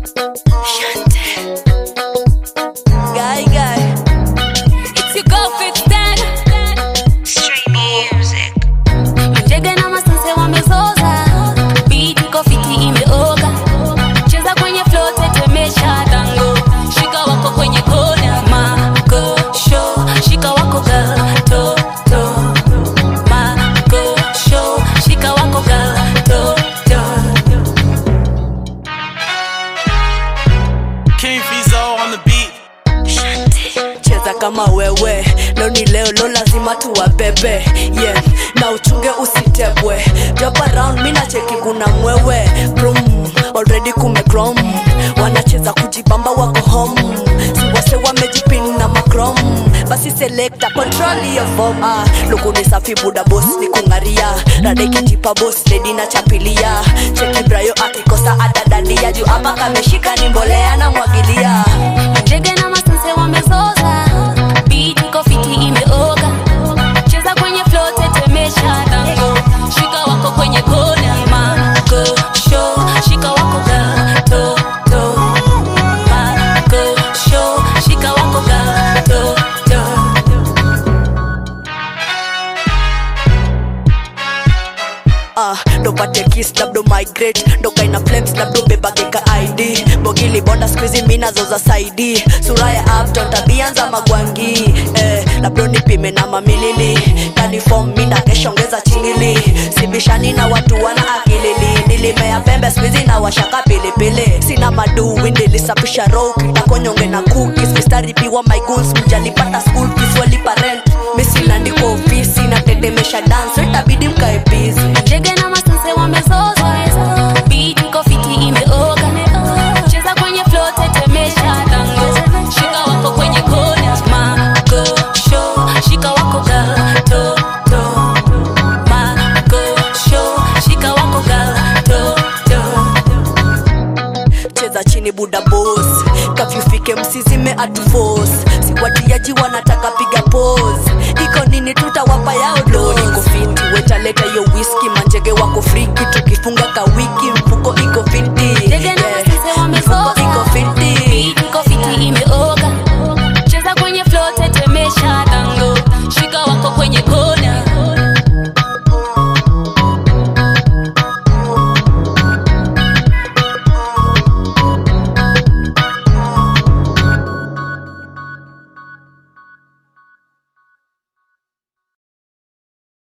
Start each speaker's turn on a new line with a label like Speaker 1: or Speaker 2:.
Speaker 1: Guy, guy.
Speaker 2: It's your girl Fit Stan.
Speaker 3: Straight music.
Speaker 2: Njege na masanse wamezoza, beat iko fiti imeoga. Cheza kwenye flow tetemesha tango, shika wako kwenye kona mako show, shika wako girl to to mako show, shika wako girl to to.
Speaker 4: King Fizo on the beat.
Speaker 1: cheza kama wewe leo ni leo lo lazima tuwabebe yeah. na uchunge usitebwe drop around mi nacheki kuna mwewe Brum, already kumekrom wanacheza kujibamba wako home siwase wamejipin na makrom basi selekta control your form ah, luku ni safi buda bos ni kungaria radekitipa bos ledi na chapilia cheki brayo akikosa atadadia juu hapa kameshika ni mbolea na mwagilia
Speaker 2: Njege na masanse wamezoza, beat iko fiti imeoga. Cheza kwenye flow tetemesha tango, shika wako kwenye kona mako show, shika wako girl to to mako show, shika wako girl to to.
Speaker 1: Ah, ndo pate kiss labdo migrate ndo kaina flames labdo bebageka id bogili bonda skuizi minazo za saidi sura ya upton tabianza magwangi eh, labdo nipime na mamilili kanifom mina keshongeza chingili sibishani na watu wana akilili nilimea pembe skuizi na washaka pilipili sina madui nilisapisha roki takonyonge na cookies mistari piwa my goons mjalipata school fees walipa rent misilandiko ofisi natetemesha dance itabidi mkae busy
Speaker 2: Njege na masanse wamezoza, beat iko fiti imeoga. Cheza kwenye flow tetemesha tango, shika wako kwenye kona mako show, shika wako girl to to mako show, shika wako girl to to.
Speaker 1: cheza chini buda bos kafyufike msizime atufos siwatiaji wanataka piga pos iko nini tutawapa yao do iko fiti wetaleta hiyo whisky manjege wako friki tukifunga ka wiki mfuko iko